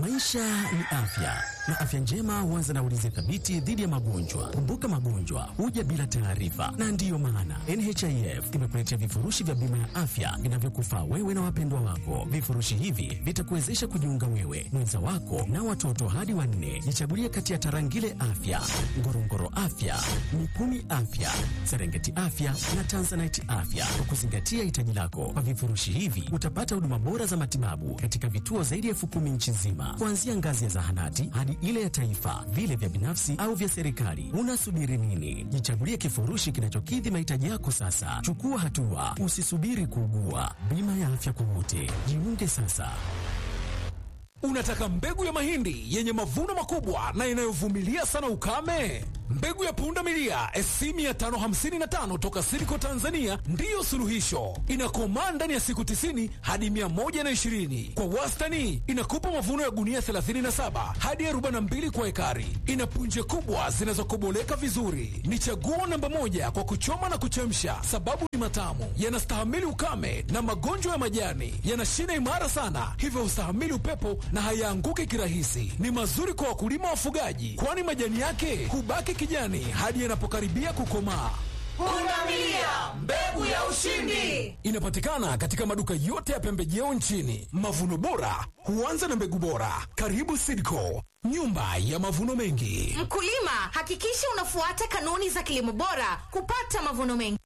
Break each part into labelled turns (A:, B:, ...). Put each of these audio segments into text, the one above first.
A: Maisha ni afya na afya njema huanza na ulinzi thabiti dhidi ya magonjwa. Kumbuka, magonjwa huja bila taarifa, na ndiyo maana NHIF imekuletea vifurushi vya bima ya afya vinavyokufaa wewe na wapendwa wako. Vifurushi hivi vitakuwezesha kujiunga wewe, mwenza wako na watoto hadi wanne. Jichagulie kati ya Tarangire Afya, Ngorongoro Afya, Mikumi Afya, Serengeti Afya na Tanzanite Afya kwa kuzingatia hitaji lako. Kwa vifurushi hivi utapata huduma bora za matibabu katika vituo zaidi ya elfu kumi nchi nzima, kuanzia ngazi ya zahanati hadi ile ya taifa, vile vya binafsi au vya serikali. Unasubiri nini? Jichagulie kifurushi kinachokidhi mahitaji yako sasa. Chukua hatua, usisubiri kuugua. Bima ya afya kwa wote, jiunge sasa.
B: Unataka mbegu ya mahindi yenye mavuno makubwa na inayovumilia sana ukame? Mbegu ya punda milia SC 555 toka Silico Tanzania ndiyo suluhisho. Inakomaa ndani ya siku 90 hadi 120. Kwa wastani inakupa mavuno ya gunia 37 hadi 42 kwa ekari. Ina punje kubwa zinazokoboleka vizuri. Ni chaguo namba moja kwa kuchoma na kuchemsha, sababu ni matamu, yanastahimili ukame na magonjwa ya majani, yana shina imara sana, hivyo hustahimili upepo na hayaanguki kirahisi. Ni mazuri kwa wakulima wafugaji, kwani majani yake hubaki kijani hadi yanapokaribia kukomaa.
C: Pundamilia, mbegu ya ushindi.
B: Inapatikana katika maduka yote ya pembejeo nchini. Mavuno bora huanza na mbegu bora. Karibu Sidco, nyumba ya mavuno mengi.
C: Mkulima, hakikisha unafuata kanuni za kilimo bora kupata mavuno mengi.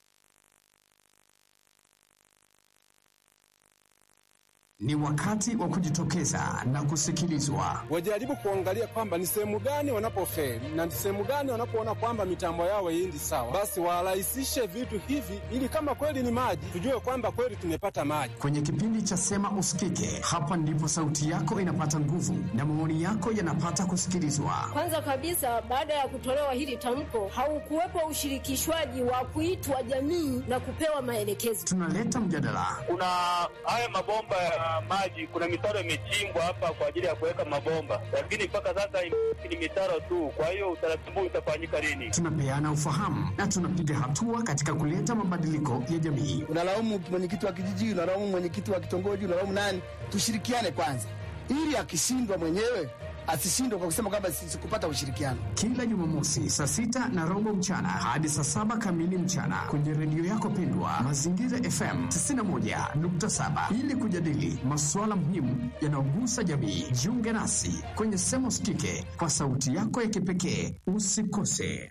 D: Ni wakati wa kujitokeza na kusikilizwa.
E: Wajaribu kuangalia kwamba ni sehemu gani wanapofeli na ni sehemu gani wanapoona kwamba mitambo yao haiendi sawa, basi warahisishe vitu hivi, ili kama kweli ni maji, tujue kwamba kweli tumepata maji.
D: Kwenye kipindi cha Sema Usikike, hapa ndipo sauti yako inapata nguvu na maoni yako yanapata kusikilizwa.
F: Kwanza kabisa, baada ya kutolewa hili tamko, haukuwepo ushirikishwaji wa kuitwa jamii na kupewa maelekezo.
D: Tunaleta mjadala,
G: kuna haya mabomba ya maji, kuna mitaro imechimbwa hapa kwa ajili ya kuweka mabomba, lakini mpaka sasa ni mitaro tu. Kwa hiyo utaratibu utafanyika lini?
D: tunapeana ufahamu na tunapiga hatua katika kuleta mabadiliko ya jamii.
H: unalaumu mwenyekiti wa kijiji, unalaumu mwenyekiti wa kitongoji, unalaumu nani? Tushirikiane kwanza, ili akishindwa mwenyewe asishindwe kwa kusema kwamba sikupata ushirikiano.
D: Kila Jumamosi saa sita na robo mchana hadi saa saba kamili mchana kwenye redio yako pendwa Mazingira FM 91.7 ili kujadili masuala muhimu yanayogusa jamii. Jiunge nasi kwenye Sema Usikike kwa sauti yako ya kipekee. Usikose.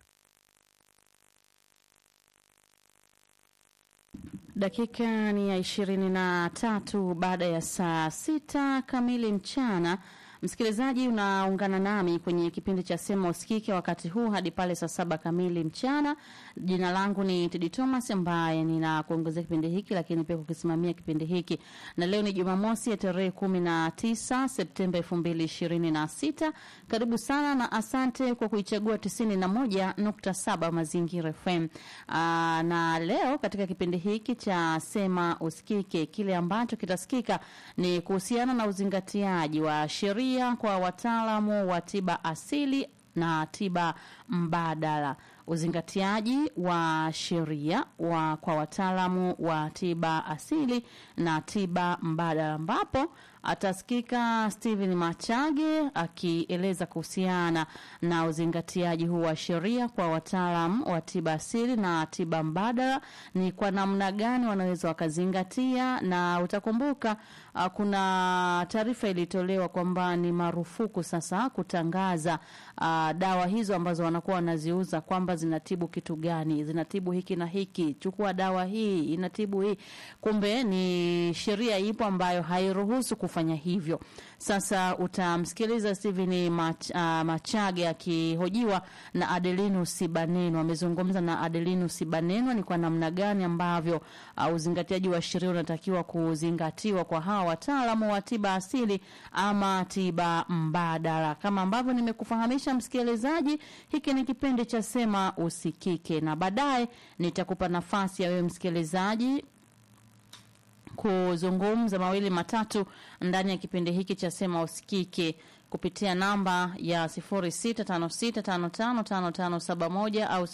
I: Dakika ni ya ishirini na tatu baada ya saa sita kamili mchana. Msikilizaji, unaungana nami kwenye kipindi cha Sema Usikike wakati huu hadi pale saa saba kamili mchana. Jina langu ni Tedi Thomas ambaye ninakuongozea kipindi hiki, lakini pia kukisimamia kipindi hiki, na leo ni Jumamosi ya tarehe kumi na tisa Septemba elfu mbili ishirini na sita. Karibu sana na asante kwa kuichagua tisini na moja nukta saba Mazingira FM. Aa, na leo katika kipindi hiki cha Sema Usikike, kile ambacho kitasikika ni kuhusiana na uzingatiaji wa sheria kwa wataalamu wa tiba asili na tiba mbadala uzingatiaji wa sheria wa kwa wataalamu wa tiba asili na tiba mbadala ambapo atasikika Steven Machage akieleza kuhusiana na uzingatiaji huu wa sheria kwa wataalamu wa tiba asili na tiba mbadala, ni kwa namna gani wanaweza wakazingatia. Na utakumbuka uh, kuna taarifa ilitolewa kwamba ni marufuku sasa kutangaza uh, dawa hizo ambazo wanakuwa wanaziuza kwamba zinatibu kitu gani, zinatibu hiki na hiki, chukua dawa hii inatibu hii. Kumbe ni sheria ipo ambayo hairuhusu kufanya hivyo. Sasa utamsikiliza Steven Mach, uh, Machage akihojiwa na Adelinus Sibanenwa. Amezungumza na Adelinus Sibanenwa ni kwa namna gani ambavyo uh, uzingatiaji wa sheria unatakiwa kuzingatiwa kwa hawa wataalamu wa tiba asili ama tiba mbadala. Kama ambavyo nimekufahamisha msikilizaji, hiki ni kipindi cha Sema Usikike, na baadaye nitakupa nafasi ya wewe msikilizaji kuzungumza mawili matatu ndani ya kipindi hiki cha Sema Usikike kupitia namba ya 0656555571 au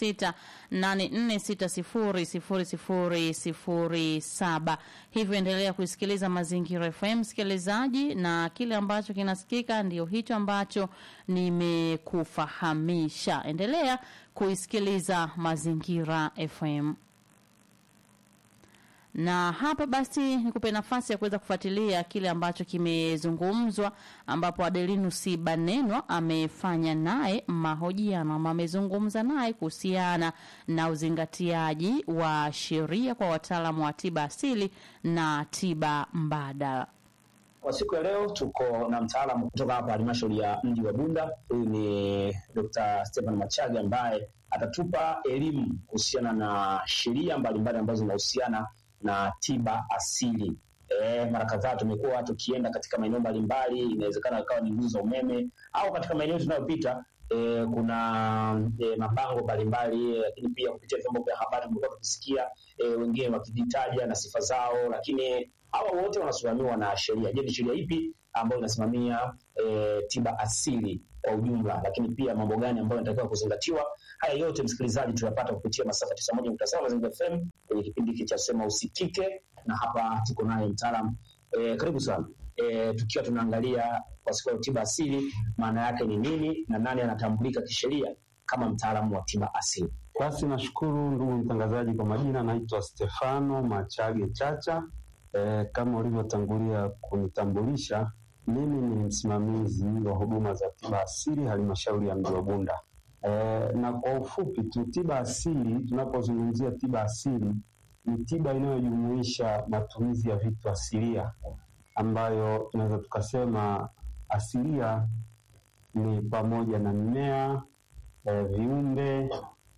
I: 0684600007. Hivyo endelea kuisikiliza Mazingira FM msikilizaji, na kile ambacho kinasikika ndio hicho ambacho nimekufahamisha. Endelea kuisikiliza Mazingira FM na hapa basi nikupe nafasi ya kuweza kufuatilia kile ambacho kimezungumzwa, ambapo Adelinus Banenwa amefanya naye mahojiano ama amezungumza naye kuhusiana na uzingatiaji wa sheria kwa wataalamu wa tiba asili na tiba mbadala.
J: Kwa siku ya leo tuko na mtaalamu kutoka hapa halmashauri ya mji wa Bunda. Huyu ni Dr. Stephen Machage ambaye atatupa elimu kuhusiana na sheria mbalimbali ambazo zinahusiana na tiba asili. E, mara kadhaa tumekuwa tukienda katika maeneo mbalimbali, inawezekana ikawa ni nguzo za umeme au katika maeneo tunayopita e, kuna e, mabango mbalimbali, lakini pia kupitia vyombo vya habari tumekuwa tukisikia e, wengine wakijitaja na sifa zao, lakini hawa wote wanasimamiwa na sheria. Je, ni sheria ipi ambayo inasimamia e, tiba asili kwa ujumla, lakini pia mambo gani ambayo yanatakiwa kuzingatiwa? Haya yote msikilizaji, tuyapata kupitia masafa tisa moja nukta saba Mazingira FM kwenye kipindi hiki cha Sema Usikike, na hapa tuko naye mtaalam e, karibu sana e, tukiwa tunaangalia kwa siku ya tiba asili maana yake ni nini na nani anatambulika kisheria kama mtaalamu wa tiba asili.
K: Basi nashukuru ndugu mtangazaji, kwa majina naitwa Stefano Machage Chacha. E, kama ulivyotangulia kunitambulisha, mimi ni msimamizi wa huduma za tiba asili halmashauri ya mji wa Bunda. E, na kwa ufupi tu, tiba asili, tunapozungumzia tiba asili ni tiba inayojumuisha matumizi ya vitu asilia, ambayo tunaweza tukasema asilia ni pamoja na mimea e, viumbe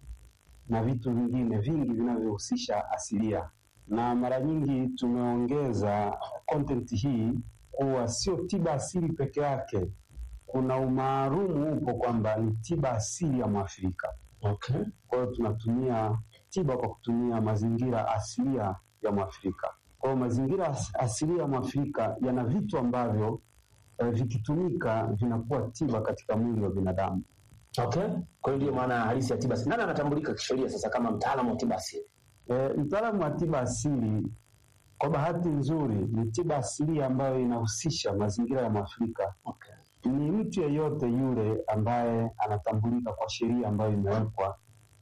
K: na vitu vingine vingi vinavyohusisha asilia, na mara nyingi tumeongeza content hii kuwa sio tiba asili peke yake kuna umaalumu upo kwamba ni tiba asili ya Mwafrika.
J: Okay.
K: Kwa hiyo tunatumia tiba kwa kutumia mazingira asilia ya Mwafrika. Kwa hiyo mazingira as asilia ya Mwafrika yana vitu ambavyo eh, vikitumika vinakuwa tiba katika mwili wa binadamu.
J: Okay. Kwa hiyo ndio maana halisi ya tiba asili. Nani anatambulika kisheria sasa kama mtaalamu wa tiba asili?
K: E, mtaalamu wa tiba asili kwa bahati nzuri ni tiba asili ambayo inahusisha mazingira ya Mwafrika.
J: Okay.
K: Ni mtu yeyote yule ambaye anatambulika kwa sheria ambayo imewekwa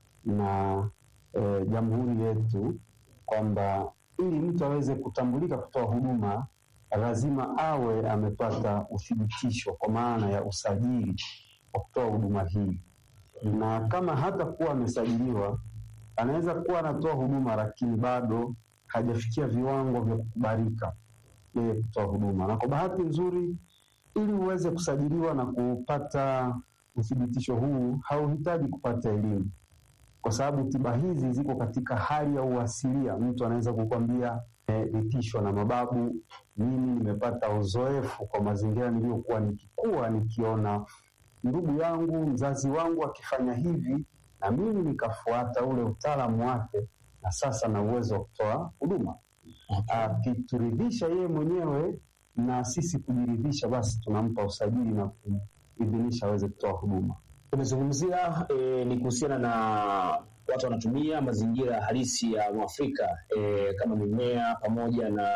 K: na e, jamhuri yetu kwamba ili mtu aweze kutambulika kutoa huduma lazima awe amepata uthibitisho kwa maana ya usajili wa kutoa huduma hii, na kama hata kuwa amesajiliwa anaweza kuwa anatoa huduma lakini bado hajafikia viwango vya kukubalika yeye kutoa huduma. Na kwa bahati nzuri, ili uweze kusajiliwa na kupata uthibitisho huu, hauhitaji kupata elimu, kwa sababu tiba hizi ziko katika hali ya uasilia. Mtu anaweza kukwambia nilitishwa na mababu, mimi nimepata uzoefu kwa mazingira niliyokuwa nikikua nikiona ndugu yangu mzazi wangu akifanya hivi na mimi nikafuata ule utaalamu wake, na sasa na uwezo wa kutoa huduma. Akituridhisha yeye mwenyewe na sisi kujiridhisha, basi tunampa usajili na kuidhinisha aweze kutoa huduma.
J: Tumezungumzia e, ni kuhusiana na watu wanatumia mazingira halisi ya Mwafrika e, kama mimea pamoja na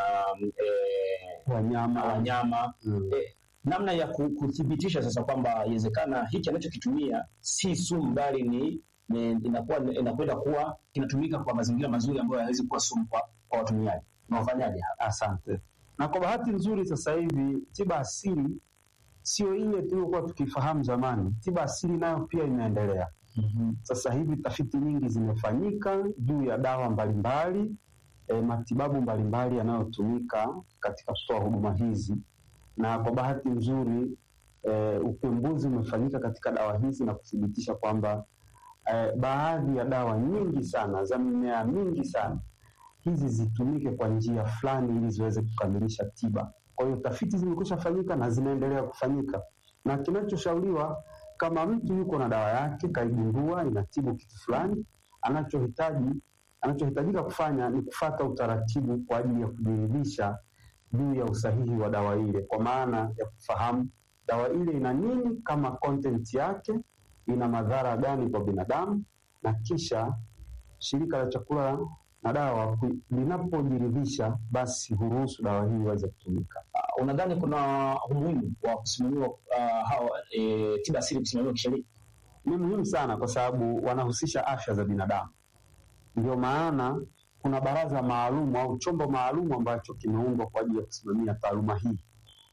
J: e,
K: wanyama,
J: wanyama.
K: Mm.
J: E, namna ya ku- kuthibitisha sasa kwamba inawezekana hiki anachokitumia si sumu bali ni ni- inakuwa inakwenda kuwa kinatumika kwa mazingira mazuri ambayo hayawezi kuwa sumu kwa, kwa watumiaji. Unafanyaje hapa?
K: Asante. Na kwa bahati nzuri sasa hivi tiba asili sio ile tuliokuwa tukifahamu zamani. Tiba asili nayo pia inaendelea. Sasa hivi tafiti nyingi zimefanyika juu ya dawa mbalimbali e, matibabu mbalimbali yanayotumika katika kutoa huduma hizi, na kwa bahati nzuri e, upembuzi umefanyika katika dawa hizi na kuthibitisha kwamba e, baadhi ya dawa nyingi sana za mimea mingi sana hizi zitumike kwa njia fulani ili ziweze kukamilisha tiba. Kwa hiyo tafiti zimekwisha fanyika na zinaendelea kufanyika, na kinachoshauriwa kama mtu yuko na dawa yake kaigundua inatibu kitu fulani, anachohitaji anachohitajika kufanya ni kufata utaratibu kwa ajili ya kujiridhisha juu ya usahihi wa dawa ile, kwa maana ya kufahamu dawa ile ina nini kama content yake, ina madhara gani kwa binadamu, na kisha shirika la chakula na dawa ku- linapojiridhisha, basi huruhusu dawa hii iweze kutumika.
J: Uh, unadhani kuna umuhimu wa kusimamiwa uh, hawa e, tiba asili kusimamiwa kisheria?
K: Ni muhimu sana kwa sababu wanahusisha afya za binadamu. Ndio maana kuna baraza maalum au chombo maalum ambacho kimeundwa kwa ajili ya kusimamia taaluma hii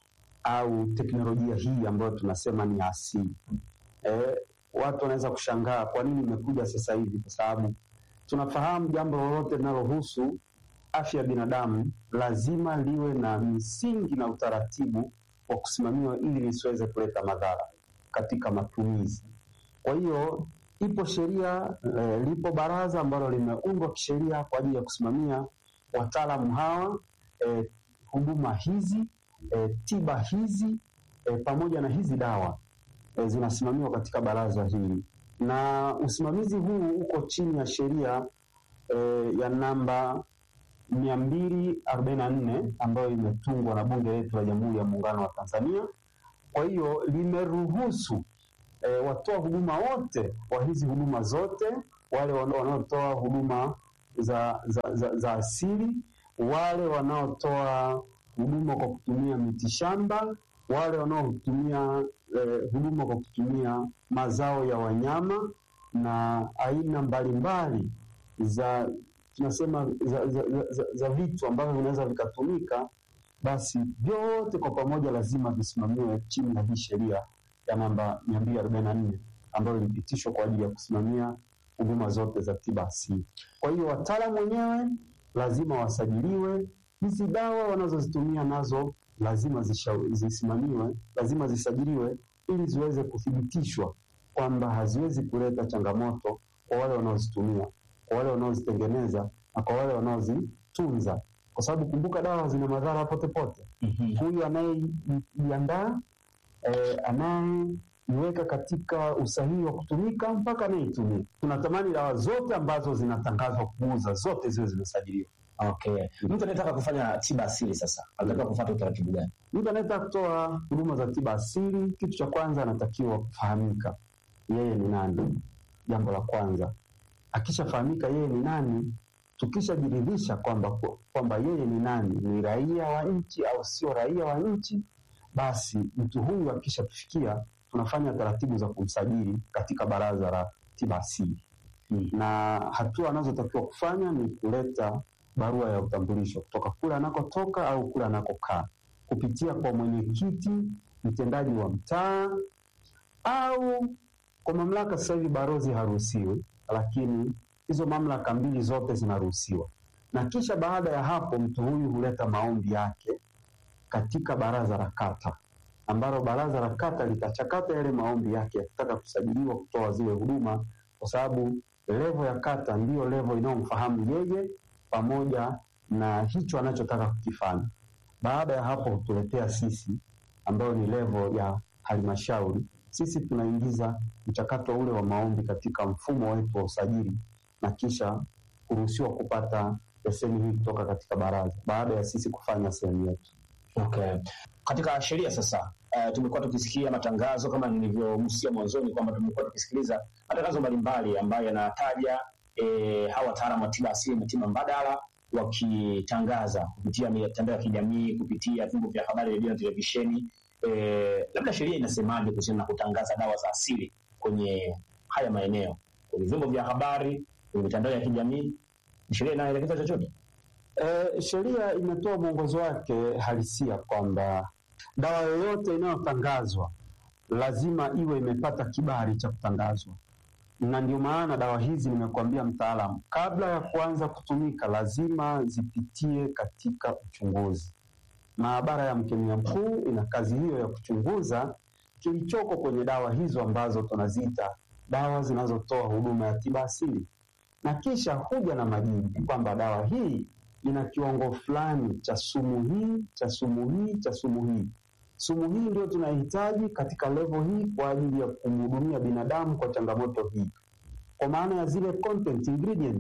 K: au teknolojia hii ambayo tunasema ni asili. Eh, watu wanaweza kushangaa kwa nini imekuja sasa hivi, kwa sababu tunafahamu jambo lolote linalohusu afya ya binadamu lazima liwe na misingi na utaratibu wa kusimamiwa ili lisiweze kuleta madhara katika matumizi. Kwa hiyo ipo sheria e, lipo baraza ambalo limeundwa kisheria kwa ajili ya kusimamia wataalamu hawa e, huduma hizi e, tiba hizi e, pamoja na hizi dawa e, zinasimamiwa katika baraza hili, na usimamizi huu uko chini ya sheria e, ya namba mia mbili arobaini na nne ambayo imetungwa na Bunge letu la Jamhuri ya Muungano wa Tanzania. Kwa hiyo limeruhusu e, watoa huduma wote wa hizi huduma zote, wale wana- wanaotoa huduma za, za, za, za asili, wale wanaotoa huduma kwa kutumia mitishamba, wale wanaotumia e, huduma kwa kutumia mazao ya wanyama na aina mbalimbali za tunasema za, za, za, za, za vitu ambavyo vinaweza vikatumika, basi vyote kwa pamoja lazima visimamiwe chini ya hii sheria ya namba mia mbili arobaini na nne ambayo ilipitishwa kwa ajili ya kusimamia huduma zote za tiba asili. Kwa hiyo wataalamu wenyewe lazima wasajiliwe, hizi dawa wanazozitumia nazo lazima zisha- zisimamiwe, lazima zisajiliwe ili ziweze kuthibitishwa kwamba haziwezi kuleta changamoto kwa wale wanaozitumia, kwa wale wanaozitengeneza na kwa wale wanaozitunza, kwa sababu kumbuka, dawa zina madhara pote pote. Huyu anayeiandaa eh, anayeiweka katika usahihi wa kutumika mpaka anayeitumia. Tunatamani dawa zote ambazo zinatangazwa kuuza zote ziwe zimesajiliwa.
J: Okay. Mtu anayetaka kufanya tiba asili sasa anatakiwa kufuata utaratibu gani?
K: Mtu anayetaka kutoa huduma za tiba asili, kitu cha kwanza anatakiwa kufahamika yeye ni nani. Jambo la kwanza, akishafahamika yeye ni nani, tukishajiridhisha kwamba kwamba yeye ni nani, ni raia wa nchi au sio raia wa nchi, basi mtu huyu akishatufikia, tunafanya taratibu za kumsajili katika baraza la tiba asili na hatua anazotakiwa kufanya ni kuleta barua ya utambulisho kutoka kule anakotoka au kule anakokaa kupitia kwa mwenyekiti mtendaji wa mtaa au kwa mamlaka. Sasa hivi barozi haruhusiwi, lakini hizo mamlaka mbili zote zinaruhusiwa. Na kisha baada ya hapo, mtu huyu huleta maombi yake katika baraza la kata, ambalo baraza la kata litachakata yale maombi yake yakitaka kusajiliwa kutoa zile huduma, kwa sababu levo ya kata ndiyo levo inayomfahamu yeye pamoja na hicho anachotaka kukifanya. Baada ya hapo hutuletea sisi, ambayo ni levo ya halmashauri. Sisi tunaingiza mchakato ule wa maombi katika mfumo wetu wa usajili na kisha kuruhusiwa kupata leseni hii kutoka katika baraza baada ya sisi kufanya sehemu yetu.
J: Okay. Katika sheria sasa, uh, tumekuwa tukisikia matangazo kama nilivyogusia mwanzoni kwamba tumekuwa tukisikiliza matangazo mbalimbali ambayo yanataja eh, hawa wataalamu wa tiba asili na tiba mbadala wakitangaza kupitia mitandao ya kijamii, kupitia vyombo vya habari, redio na televisheni. Eh, labda sheria inasemaje kuhusiana na kutangaza dawa za asili kwenye haya maeneo, kwenye vyombo vya habari, kwenye mitandao ya kijamii? Sheria inaelekeza chochote?
K: E, sheria imetoa mwongozo wake halisia kwamba dawa yoyote inayotangazwa lazima iwe imepata kibali cha kutangazwa, na ndio maana dawa hizi nimekuambia, mtaalamu, kabla ya kuanza kutumika lazima zipitie katika uchunguzi. Maabara ya mkemia mkuu ina kazi hiyo ya kuchunguza kilichoko kwenye dawa hizo ambazo tunaziita dawa zinazotoa huduma ya tiba asili, na kisha huja na majibu kwamba dawa hii ina kiwango fulani cha sumu hii cha sumu hii cha sumu hii. Sumu hii ndio tunahitaji katika levo hii kwa ajili ya kumhudumia binadamu kwa changamoto hii, kwa maana ya zile content ingredients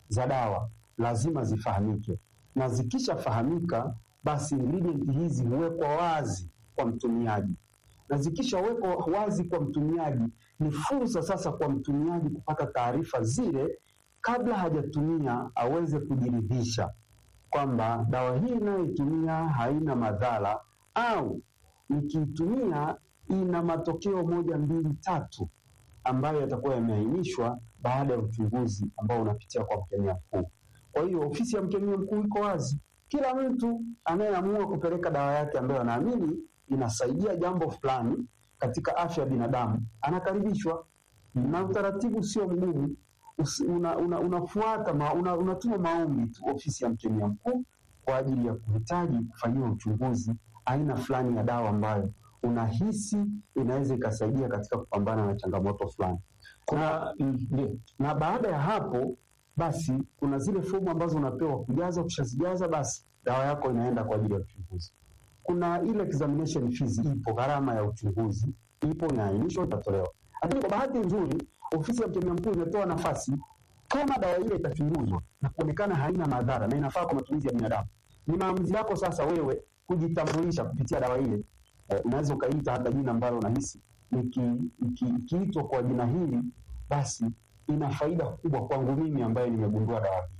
K: za dawa lazima zifahamike, na zikishafahamika, basi ingredient hizi huwekwa wazi kwa mtumiaji, na zikishawekwa wazi kwa mtumiaji, ni fursa sasa kwa mtumiaji kupata taarifa zile kabla hajatumia, aweze kujiridhisha kwamba dawa hii inayoitumia haina madhara au nikiitumia ina matokeo moja mbili tatu ambayo yatakuwa yameainishwa baada ya uchunguzi ambao unapitia kwa mkemia mkuu. Kwa hiyo ofisi ya mkemia mkuu iko wazi, kila mtu anayeamua kupeleka dawa yake ambayo anaamini inasaidia jambo fulani katika afya ya binadamu anakaribishwa, na utaratibu sio mgumu. Usi- una, una, unafuata ma, una, unatuma maombi tu ofisi ya mkemia mkuu kwa ajili ya kuhitaji kufanyiwa uchunguzi aina fulani ya dawa ambayo unahisi inaweza ikasaidia katika kupambana na changamoto fulani. Na, ndio. na baada ya hapo basi kuna zile fomu ambazo unapewa kujaza. Ukishazijaza basi dawa yako inaenda kwa ajili ya uchunguzi. Kuna ile examination fees ipo, gharama ya uchunguzi ipo, inaainishwa, itatolewa. Lakini kwa bahati nzuri ofisi ya mkemia mkuu imetoa nafasi kama dawa ile itachunguzwa na kuonekana haina madhara na inafaa kwa matumizi ya binadamu, ni maamuzi yako sasa wewe kujitambulisha kupitia dawa ile. Eh, unaweza ukaita hata jina ambalo unahisi iki- iki- ikiitwa kwa jina hili, basi ina faida kubwa kwangu mimi ambaye nimegundua dawa hii.